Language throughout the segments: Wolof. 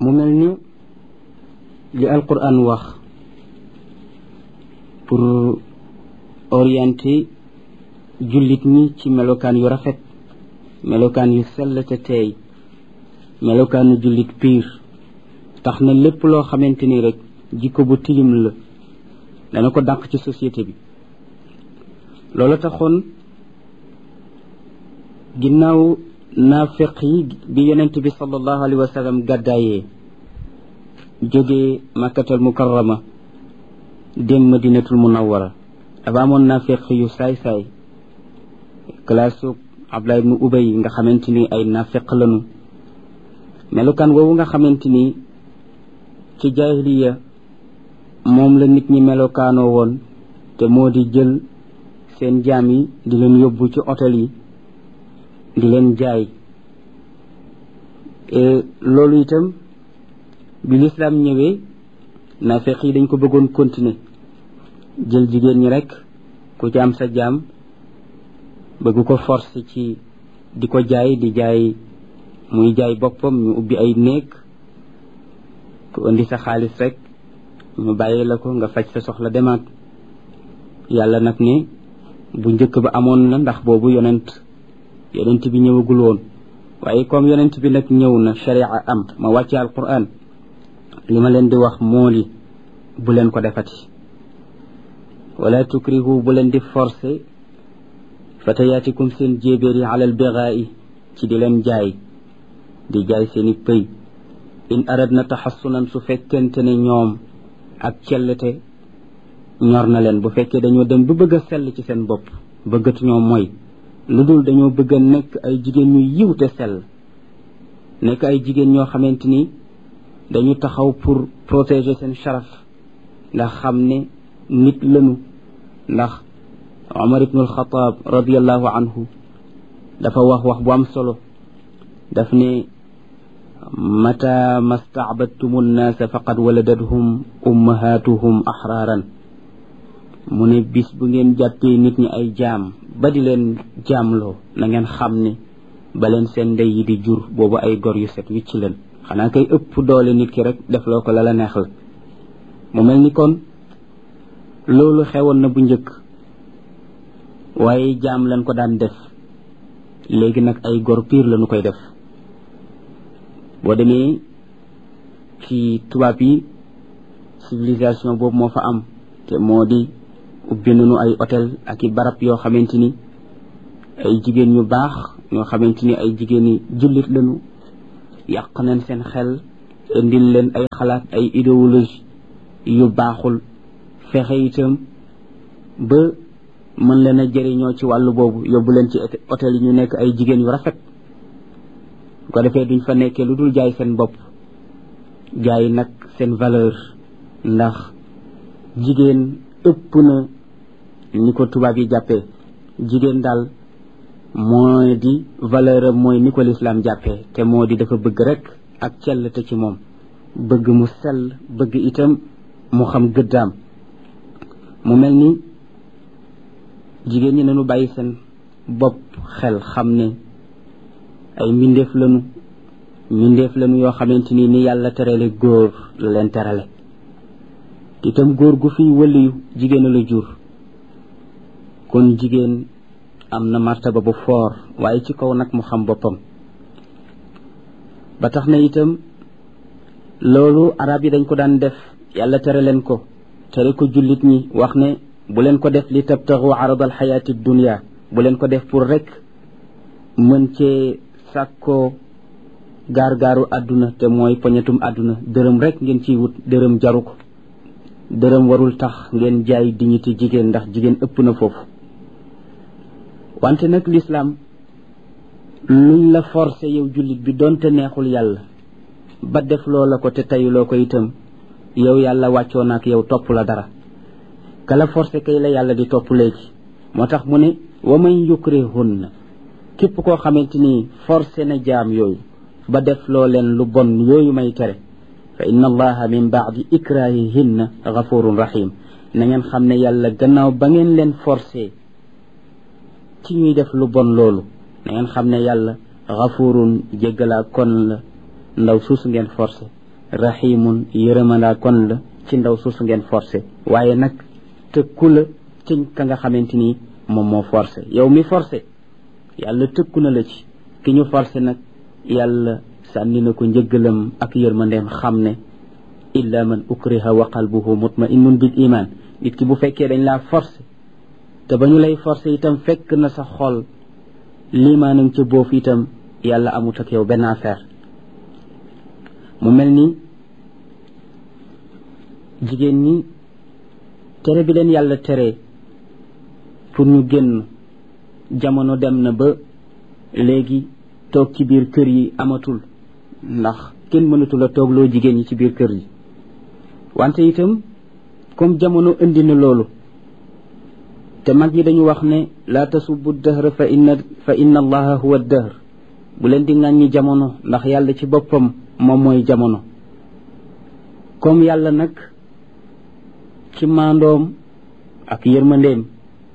mu mel ni li alquran wax pour orienter jullit ñi ci melokaan yu rafet melokaan yu sell te teey melokaanu jullit piir tax na lépp loo xamante ni rek jikko bu tilim la dana ko dàq ci société bi loolu taxoon ginnaaw naafiq yi bi yonent bi sallallahu alayhi wa sallam gàddaayee jógee makkatal mukarrama dem madinatul munawwara dafa amoon naafiq yu saay-saay classe Abdullah ibnu Ubay nga xamante ni ay naafiq lanu melukaan woowu nga xamante ni ci jaahiliya moom la nit ñi melokaanoo woon te moo di jël seen jaam yi di leen yóbbu ci hôtel yi di leen jaay loolu itam bi lislaam ñëwee naafeq yi dañ ko bëggoon continuer jël jigéen ñi rek ku ci am sa jaam bëgg ko force ci di ko jaay di jaay muy jaay boppam ñu ubbi ay néeg ku indi sa xaalis rek ñu bàyyi la ko nga faj sa soxla demaat yàlla nag ne bu njëkk ba amoon na ndax boobu yonent yonent bi ñëwagul woon waaye comme yonent bi nag ñëw na sharia am ma wàcce alquran li ma leen di wax moo di bu leen ko defati wala tukrihu bu leen di forcer fatayaatikum seen jéebéer yi alal bigaa'i ci di leen jaay di jaay seeni pëy in aradna taxassunan su fekkente ne ñoom ak cellte ñor na leen bu fekkee dañoo dem ba bëgg a sell ci seen bopp bëggatu ñoo mooy lu dul dañoo bëgg a nekk ay jigéen ñu yiw te sell nekk ay jigéen ñoo xamante ni dañu taxaw pour protéger seen sharaf ndax xam ne nit lañu ndax Omar ibnu alxataab radiallahu anhu dafa wax wax bu am solo daf ne mata mastacbadtumu nnaasa faqad waladathum ummahatuhum axraaran mu ne bis bu ngeen jàppee nit ñi ay jaam ba di leen jaamloo na ngeen xam ne ba leen seen ndey yi di jur boobu ay gor yu set wicc leen xanaa kay ëpp doole nit ki rek def loo ko la la neex la mu mel ni kon loolu xewoon na bu njëkk waaye jaam lañ ko daan def léegi nag ay gor piir lañu koy def boo demee ci tubaab yi civilisation boobu moo fa am te moo di ubbi nañu ay hôtel ak i barab yoo xamante ni ay jigéen ñu baax ñoo xamante ni ay jigéen ñi jullit lañu yàq nañ seen xel indil leen ay xalaat ay idéologie yu baaxul fexe itam ba mën leen a jëriñoo ci wàllu boobu yóbbu leen ci hôtel yi ñu nekk ay jigéen yu rafet bu ko defee duñ fa nekkee lu dul jaay seen bopp jaay nag seen valeur ndax jigéen ëpp na ni ko tubaab yi jàppee jigéen daal mooy di valeur am mooy ni ko lislaam jàppee te moo di dafa bëgg rek ak cell te ci moom bëgg mu sell bëgg itam mu xam gëddaam mu mel ni jigéen ñi nañu bàyyi seen bopp xel xam ne ay mbindeef lañu mbindeef lañu yoo xamante ni ni yàlla terale góor la leen terale itam góor gu fi wëliyu jigéen la jur kon jigéen am na martaba bu foor waaye ci kaw nag mu xam boppam ba tax na itam loolu arab yi dañ ko daan def yàlla tere leen ko tere ko jullit ñi wax ne bu leen ko def li tabtaxu aradal xayaati dunia bu leen ko def pour rek mën cee sàkkoo gaar-gaaru àdduna te mooy poñetum àdduna dërëm rek ngeen ciy wut dërëm jaru ko dërëm warul tax ngeen jaay dignité jigéen ndax jigéen ëpp na foofu wante nag lislaam luñ la forcé yow jullit bi doonte neexul yàlla ba def loo la ko te tayuloo ko itam yow yàlla wàccoo na ak yow topp la dara kala forcé kay la yàlla di topp léegi moo tax mu ne wa man yukrihunna képp koo xamante ni forcé na jaam yooyu ba def loo leen lu bon yooyu may tere fa inna allaha min baadi ikrahihinna gafurun rahim na ngeen xam ne yàlla gannaaw ba ngeen leen forcé ci ñuy def lu bon loolu na ngeen xam ne yàlla gafurun jéggalaa kon la ndaw suusu ngeen forcé raximun yërëmandaa kon la ci ndaw suusu ngeen forcé waaye nag tëkku la ci ka nga xamante ni moom moo forcé yow mi forcé yàlla tëkku na la ci ki ñu forcé nag yàlla sànni na ko njëggalam ak yërmandeem xam ne illa man ukriha wa qalbuhu mutma'innun bil iman nit ki bu fekkee dañ laa forcé te ba ñu lay forcé itam fekk na sa xol limaanam ca boofu itam yàlla amut ak yow benn affaire mu mel ni jigéen ñi tere bi leen yàlla tere pour ñu génn jamono dem na ba léegi toog ci biir kër yi amatul ndax kenn mënatul a toog loo jigéen ñi ci biir kër yi wante itam comme jamono indi na loolu te mag ñi dañu wax ne laa tasubbu dahra fa inna fa inna allaha huwa dahr bu leen di ŋàññi jamono ndax yàlla ci boppam moom mooy jamono comme yàlla nag ci maandoom ak yërmandeem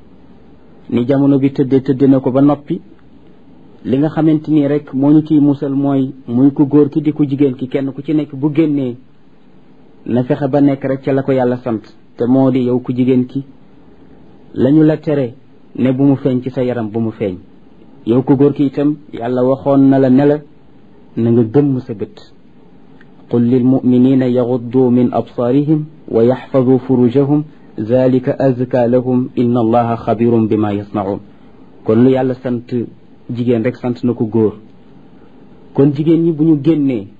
ni jamono bi tëddee tëdde na ko ba noppi li nga xamante ni rek moo ñu ciy musal mooy muy ku góor ki di ku jigéen ki kenn ku ci nekk bu génnee na fexe ba nekk rek ca la ko yàlla sant te moo di yow ku jigéen ki lañu la tere ne bu mu feeñ ci sa yaram bu mu feeñ yow ku góor ki itam yàlla waxoon na la ne la na nga gëmm sa bët qul lil muminina yaxuddu min absaarihim wa yaxfadu furujahum zalika azka lahum inna allaha xabirum bima yasnaun kon lu yàlla sant jigéen rek sant na ko góor kon jigéen ñi bu ñu génnee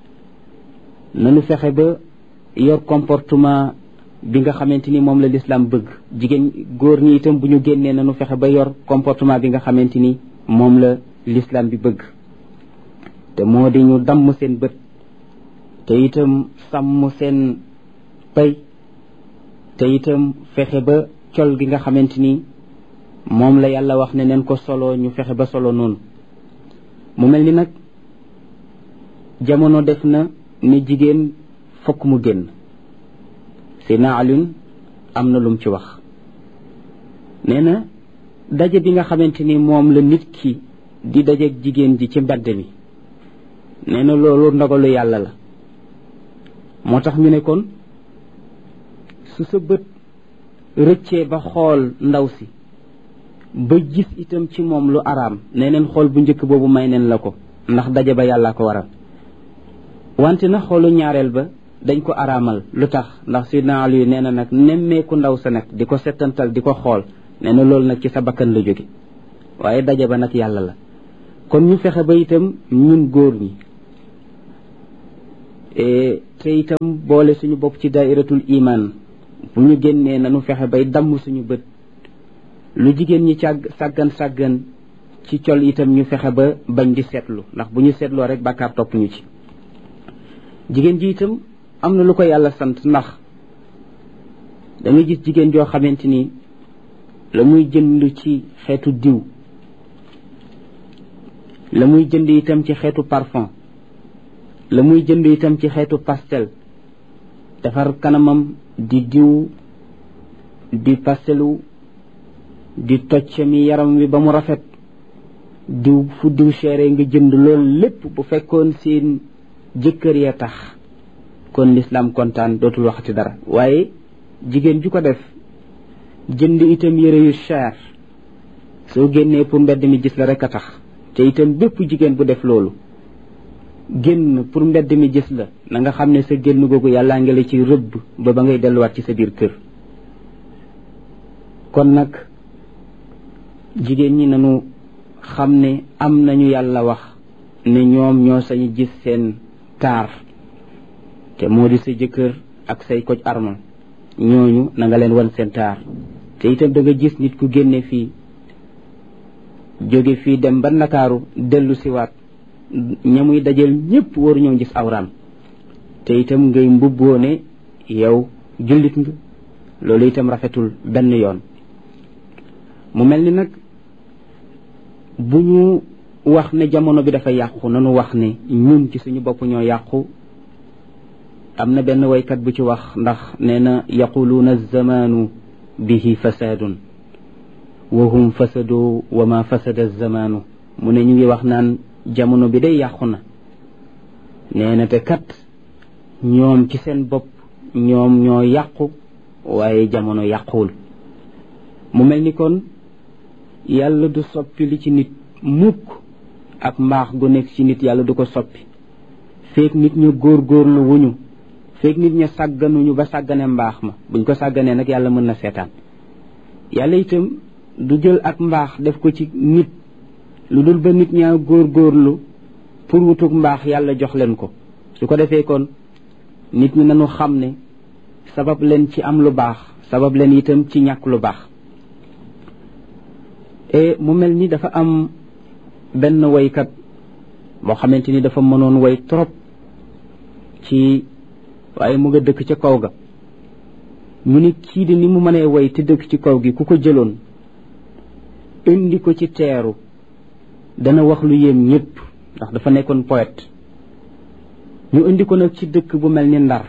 nanu fexe ba yor comportement bi nga xamante ni moom la lislaam bëgg jigéen góor ñi itam bu ñu génnee nanu fexe ba yor comportement bi nga xamante ni moom la lislaam bi bëgg te moo di ñu damm seen bët te itam sàmm seen pay te itam fexe ba col gi nga xamante ni moom la yàlla wax ne neen ko solo ñu fexe ba solo noonu mu mel ni nag jamono def na ni jigéen fokk mu génn Seydina Alioune am na lum ci wax nee na daje bi nga xamante ni moom la nit ki di dajeeg jigéen ji ci mbedd mi nee na loolu ndogalu yàlla la moo tax ñu ne kon su sa bët rëccee ba xool ndaw si ba gis itam ci moom lu araam nee neen xool bu njëkk boobu may neen la ko ndax daje ba yàllaa ko waral wante na xoolu ñaareel ba dañ ko araamal lu tax ndax sidna Ali nee na nag nemmeeku ndaw sa nag di ko settantal di ko xool nee na loolu nag ci sa bakkan la jóge waaye daje ba nag yàlla la kon ñu fexe ba itam ñun góor ñi te itam boole suñu bopp ci daairatul iman bu ñu génnee nanu fexe bay damm suñu bët lu jigéen ñi càgg sàggan sàggan ci col itam ñu fexe ba bañ di seetlu ndax bu ñu seetloo rek bàkkaar topp ñu ci jigéen ji itam am na lu ko yàlla sant ndax da nga gis jigéen joo xamante ni la muy jënd ci xeetu diw la muy jënd itam ci xeetu parfum la muy jënd itam ci xeetu pastel defar kanamam di diw di pastelu di toccami yaram wi ba mu rafet diw fu diw chéré nga jënd loolu lépp bu fekkoon seen jëkkër ya tax kon lislaam kontaan dootul waxati dara waaye jigéen ju ko def jënd itam yére yu cher soo génnee pour mbedd mi gis la rek a tax te itam bépp jigéen bu def loolu génn pour mbedd mi gis la na nga xam ne sa génn googu yàllaa ngi la ci rëbb ba ba ngay delluwaat ci sa biir kër kon nag jigéen ñi nañu xam ne am nañu yàlla wax ne ñoom ñoo sañu gis seen taar te moo di sa jëkkër ak say koj armal ñooñu na nga leen wan seen taar te itam da nga gis nit ku génne fii jóge fii dem ba ndakaaru dellu siwaat ñamuy dajeel ñépp waru ñoo gis awraam te itam ngay mbubboo ne yow jullit nga loolu itam rafetul benn yoon mu mel ni nag bu ñu wax ne jamono bi dafa yàqu nanu wax ne ñun ci suñu bopp ñoo yàqu am na benn waykat bu ci wax ndax nee na yaquluuna zamaanu bihi fasaadun wa hum fasadu wa ma fasada zamaanu mu ne ñu ngi wax naan jamono bi day yàqu na nee na te kat ñoom ci seen bopp ñoom ñoo yàqu waaye jamono yàquwul mu mel ni kon yàlla du soppi li ci nit mukk ak mbaax gu nekk ci nit yàlla du ko soppi feek nit ñu góorgóorlu wuñu feek nit ña sàgganuñu ba sàggane mbaax ma buñ ko sàgganee nag yàlla mën na seetaan yàlla itam du jël ak mbaax def ko ci nit lu dul ba nit ñaa góorgóorlu pour wutug mbaax yàlla jox leen ko su ko defee kon nit ñi nañu xam ne sabab leen ci am lu baax sabab leen itam ci ñàkk lu baax e mu mel ni dafa am benn woykat boo xamante ni dafa mënoon woy trop ci waaye mu nga dëkk ca kaw ga mu ni kii di ni mu mënee woy te dëkk ci kaw gi ku ko jëloon indi ko ci teeru dana wax lu yéem ñëpp ndax dafa nekkoon poète ñu indi ko nag ci dëkk bu mel ni ndar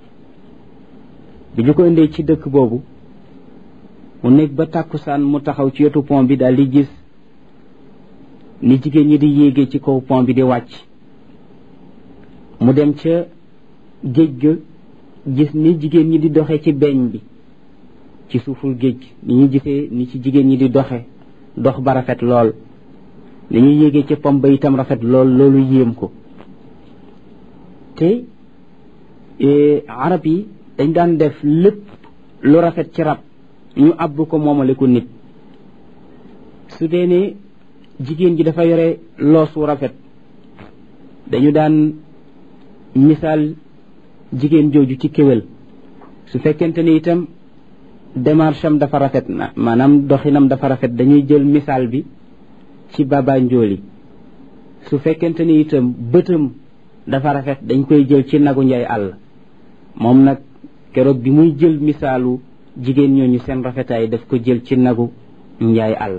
bi ñu ko indee ci dëkk boobu mu nekk ba tàkkusaan mu taxaw ci wetu pont bi daal di gis ni jigéen ñi di yéegee ci kaw pont bi di wàcc mu dem ca géej ga gis ni jigéen ñi di doxe ci beñ bi ci suuful géej ni ñu gisee ni ci jigéen ñi di doxe dox ba rafet lool ni ñuy yéegee ci pont ba itam rafet lool loolu yéem ko te arab yi dañ daan def lépp lu rafet ci rab ñu àbb ko moomale ko nit su dee ne jigéen ji dafa yore loos wu rafet dañu daan misaal jigéen jooju ci kéwél su fekkente ni itam démarche am dafa rafet na maanaam doxinam dafa rafet dañuy jël misaal bi ci baba njooli su fekkente ni itam bëtam dafa rafet dañ koy jël ci nagu njaay àll moom nag keroog bi muy jël misaalu jigéen ñooñu seen rafetaay daf ko jël ci nagu njaay àll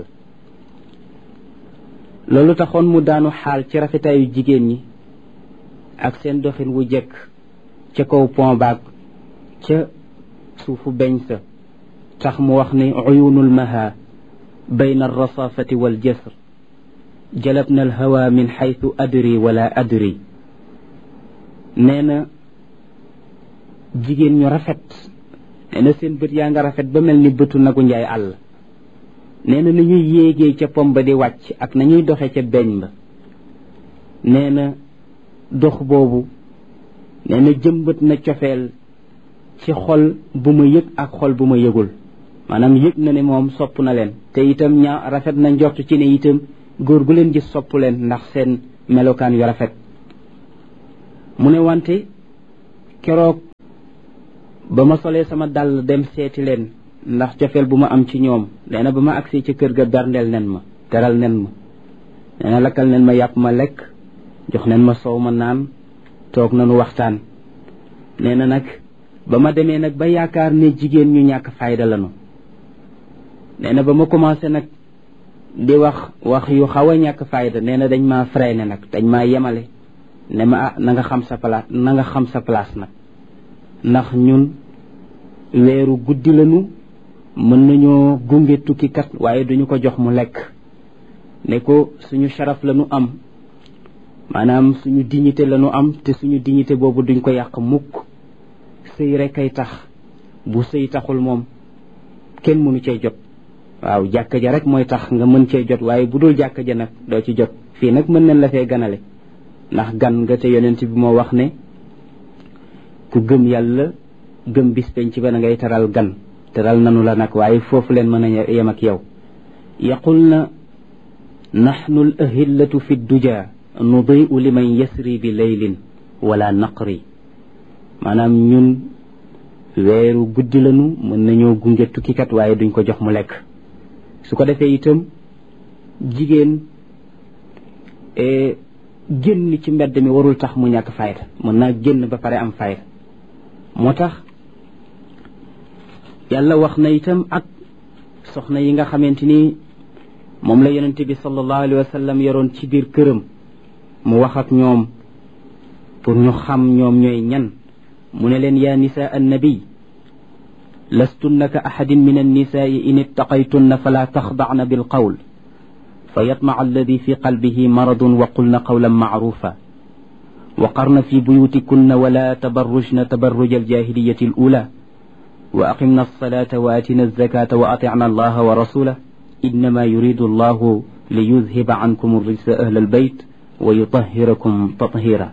loolu taxoon mu daanu xaal ci rafetaayu jigéen ñi ak seen doxin wu jekk ca kaw pont baag ca suufu beñ sa tax mu wax ne uyunul maha bayna alrasafati waljasr jalabna alhawa min xaytu adri wala adri nee na jigéen ñu rafet nee na seen bët yaa nga rafet ba mel ni bëtu nagu njaay àll nee na nañuy yéegee ca pom ba di wàcc ak nañuy doxe ca beñ ba nee na dox boobu nee na jëmbat na cofeel ci xol bu ma yëg ak xol bu ma yëgul maanaam yëg na ne moom sopp na leen te itam ñaa rafet na njort ci ne itam góor gu leen gis sopp leen ndax seen melokaan yu rafet mu ne wante keroog ba ma solee sama dàll dem seeti leen ndax cofeel bu ma am ci ñoom nee na ba ma agsee ci kër ga berndeel nen ma teral nen ma nee na lakkal nen ma yàpp ma lekk jox nen ma soow ma naan toog nanu waxtaan nee na nag ba ma demee nag ba yaakaar ne jigéen ñu ñàkk fayda lanu nee na ba ma commencé nag di wax wax yu xaw a ñàkk fayda nee na dañ maa freiné nag dañ maa yemale ne ma ah na nga xam sa place na nga xam sa place nag ndax ñun weeru guddi lañu mën nañoo gunge tukkikat waaye duñu ko jox mu lekk ne ko suñu sharaf lañu am maanaam suñu dignité lañu am te suñu dignité boobu duñ ko yàq mukk sëy rek ay tax bu sëy taxul moom kenn mënu cee jot waaw jàkka ja rek mooy tax nga mën cee jot waaye bu dul jàkka ja nag doo ci jot fii nag mën nañ la fee ganale ndax gan nga te yonent bi moo wax ne ku gëm yàlla gëm bis penc ba na ngay teral gan teral nanu la nag waaye foofu leen mën a yem ak yow yaqul na naxnu l ahillatu fi duja nudiu liman yasri bi leylin wala naqri maanaam ñun weeru guddi lanu mën nañoo gunge tukkikat waaye duñ ko jox mu lekk su ko defee itam jigéen génn ci mbedd mi warul tax mu ñàkk fayda mën naa génn ba pare am fayda moo tax yàlla wax na itam ak soxna yi nga xamante ni moom la yonente bi sallallahu alayhi wa sallam yoroon ci biir këram mu wax ak ñoom pour ñu xam ñoom ñooy ñan mu ne leen yaa nisaa annabiy lastunna ka axadin min annisaai in ittaqaytunna fala taxdacna bilqawl fa yatmaca alladi fi qalbihi maradun wa qulna qawlan macrufa وقرن في بيوتكن ولا تبرجن تبرج الجاهلية الأولى وأقمنا الصلاة وآتنا الزكاة وأطعنا الله ورسوله إنما يريد الله ليذهب عنكم الرجس أهل البيت ويطهركم تطهيرا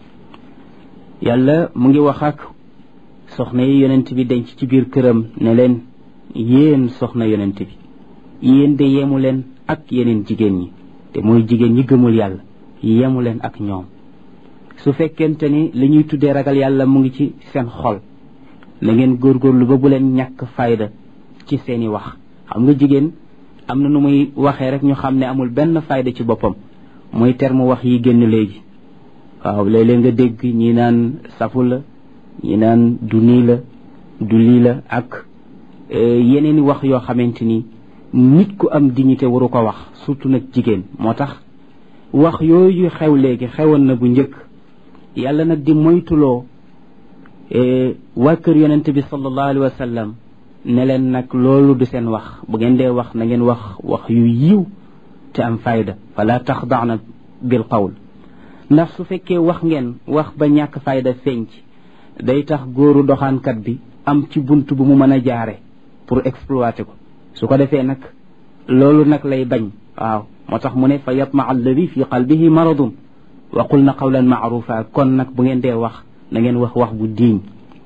يلا مونغي وخاك soxna yi yonent bi denc ci biir këram ne leen yéen soxna yonent bi yéen de yemu leen ak yeneen jigéen ñi te mooy jigéen ñi gëmul yàlla yemu leen ak ñoom su fekkente ni li ñuy tuddee ragal yàlla mu ngi ci seen xol na ngeen góorgóorlu ba bu leen ñàkk fayda ci seeni wax xam nga jigéen am na nu muy waxee rek ñu xam ne amul benn fayda ci boppam mooy terme wax yi génn léegi waaw léeg-léeg nga dégg ñi naan safu la ñi naan du nii la du lii la ak yeneen i wax yoo xamante ni nit ku am dignité waru ko wax surtout nag jigéen moo tax wax yooyu xew léegi xewoon na bu njëkk yàlla nag di moytuloo waa kër yonente bi sallallahu alayhi wa sallam ne leen nag loolu du seen wax bu ngeen dee wax na ngeen wax wax yu yiw te am fayda fala taxdaana bil qawl ndax su fekkee wax ngeen wax ba ñàkk fayda feeñ ci day tax góoru doxaankat bi am ci bunt bu mu mën a jaare pour exploiter ko su ko defee nag loolu nag lay bañ waaw moo tax mu ne fa yatma alladi fi qalbihi maradun wa qul na qawlan maarufa kon nag bu ngeen dee wax na ngeen wax wax bu diiñ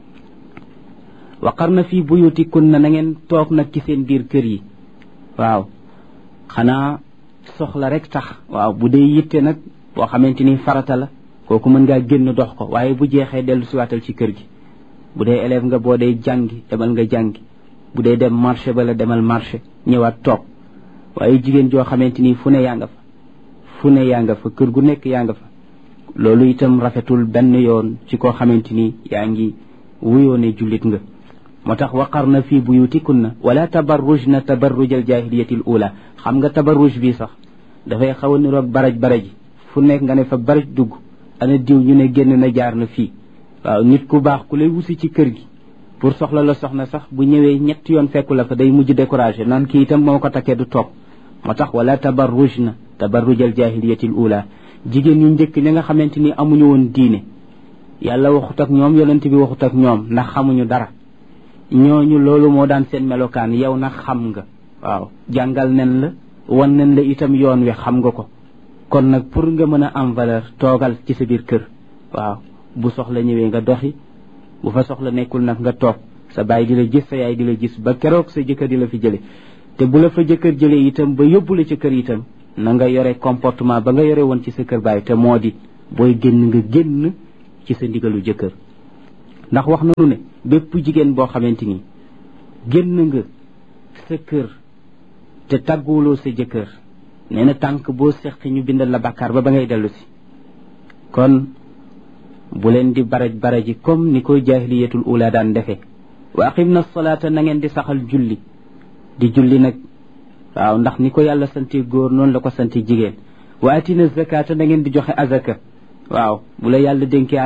wa qarna fi buyutikunna na ngeen toog nag ci seen biir kër yi waaw xanaa soxla rek tax waaw bu dee yitte nag boo xamante ni farata la kooku mën ngaa génn dox ko waaye bu jeexee dellu siwaatal ci kër gi bu dee élève nga boo dee jàngi demal nga jàngi bu dee dem marché ba la demal marché ñëwaat toog waaye jigéen joo xamante ni fu ne yaa nga fa fu ne yaa nga fa kër gu nekk yaa nga fa loolu itam rafetul benn yoon ci koo xamante ni yaa ngi wuyoo ne jullit nga moo tax waqarna fi buyutikunna wala tabarrujna tabarruj al jahiliyati al ula xam nga tabarruj bi sax dafay xaw a niroog baraj baraj fu nekk nga ne fa baraj dugg ana diw ñu ne génn na jaar na fii waaw nit ku baax ku lay wusi ci kër gi pour soxla la soxna sax bu ñëwee ñetti yoon fekku la fa day mujj découragé naan kii itam moo ko takkee du toog moo tax wala tabarrujna tabarruj al jahiliyati al ula jigéen ñu njëkk ñi nga xamante ni amuñu woon diine yàlla waxut ak ñoom yonent bi waxut ak ñoom ndax xamuñu dara ñooñu loolu moo daan seen melokaan yow nag xam nga waaw jàngal nen la wan nen la itam yoon wi xam nga ko kon nag pour nga mën a am valeur toogal ci sa biir kër waaw bu soxla ñëwee nga doxi bu fa soxla nekkul nag nga toog sa baay di la gis sa yaay di la gis ba keroog sa jëkkër di la fi jële te bu la fa jëkkër jëlee itam ba yóbbu la ci kër itam na nga yore comportement ba nga yore woon ci sa kër baay te moo di booy génn nga génn ci sa ndigalu jëkkër ndax wax nanu ne bépp jigéen boo xamante ni génn nga sa kër te tàgguwuloo sa jëkkër nee na tànk boo seqi ñu bindal la bàkkaar ba ba ngay dellu si kon bu leen di baraj baraji comme ni koy jaahiliyatul ula daan defe wa aqim na salaata na ngeen di saxal julli di julli nag waaw ndax ni ko yàlla sante góor noonu la ko sante jigéen wa atina zakata na ngeen di joxe azaka waaw bu la yàlla dénkee